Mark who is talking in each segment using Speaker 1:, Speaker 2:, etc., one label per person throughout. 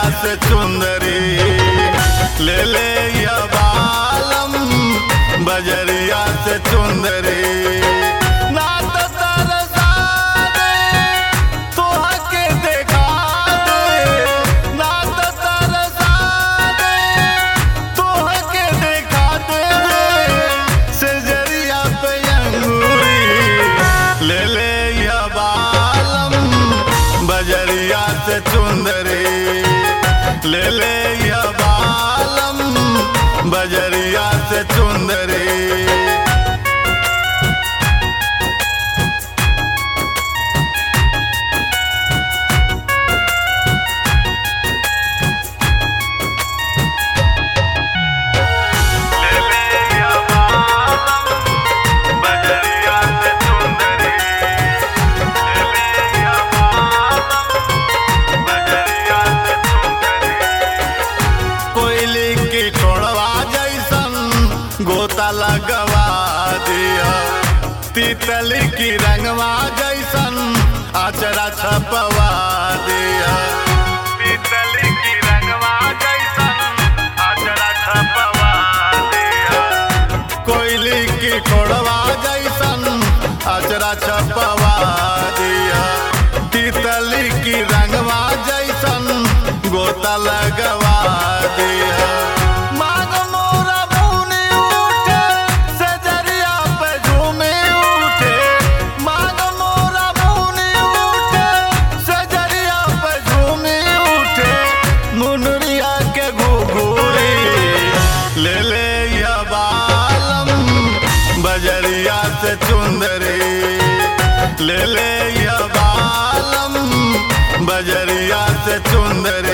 Speaker 1: से चुंदरी ले ले या बालम बजरिया से चुंदरी ना तो तरसा दे तोहा के देखा दे ना तो तरसा दे तोहा के देखा दे सेजरिया पे अंगूरी ले ले या बालम बजरिया से चुंदरी ले ले या बालम बजरिया से चुंदरी ले ले या बालम बजरिया से चुंदरी ले ले या बालम बजरिया से चुंदरी कोयली की ठोड़वा जैसन गोता लगवा दिया तितली की रंगवा जैसन आचरा छपवा दिया तितली की रंगवा जैसन आचरा छपवा दिया कोयली की ठोड़वा जैसन आचरा छपवा दिया तितली की रंगवा जैसन गोता लगवा दिया मांग मोरा मुनी उठे सजरिया पे झूमे उठे मांग मोरा मुनी उठे सजरिया पे झूमे उठे मुनरिया के घुघुरी ले ले या बालम बजरिया से चुंदरी ले ले या बालम बजरिया से चुंदरी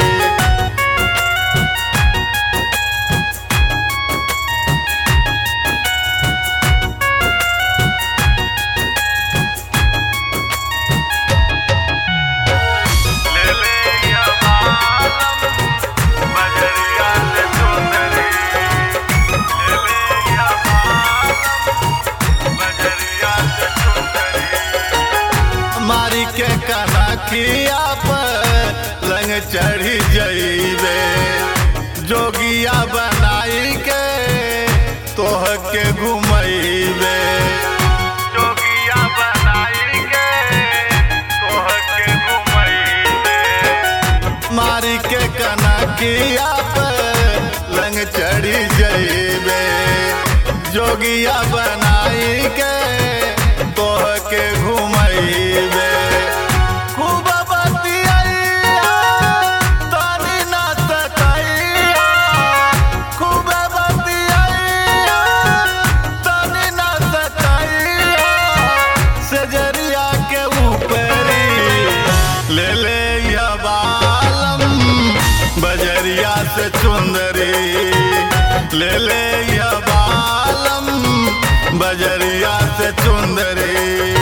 Speaker 1: ले ले या बालम बजरिया से चुंदरी ले ले या बालम बजरिया से चुंदरी मारी के कनखिया पर रंग चढ़ी जइबे जोगिया बनाई के तोह के घुमैबे जोगिया बनाई के तोह के घुमैबे मारी के कनकिया पर रंग चढ़ी जइबे जोगिया बनाई के तोह के घुमैबे खूब बतियैया तनी ना तकैया खूब बतियैया तनी ना तकैया सजरिया के ऊपरी ले ले या बालम बजरिया से चुंदरी ले ले या बालम बजरिया से चुंदरी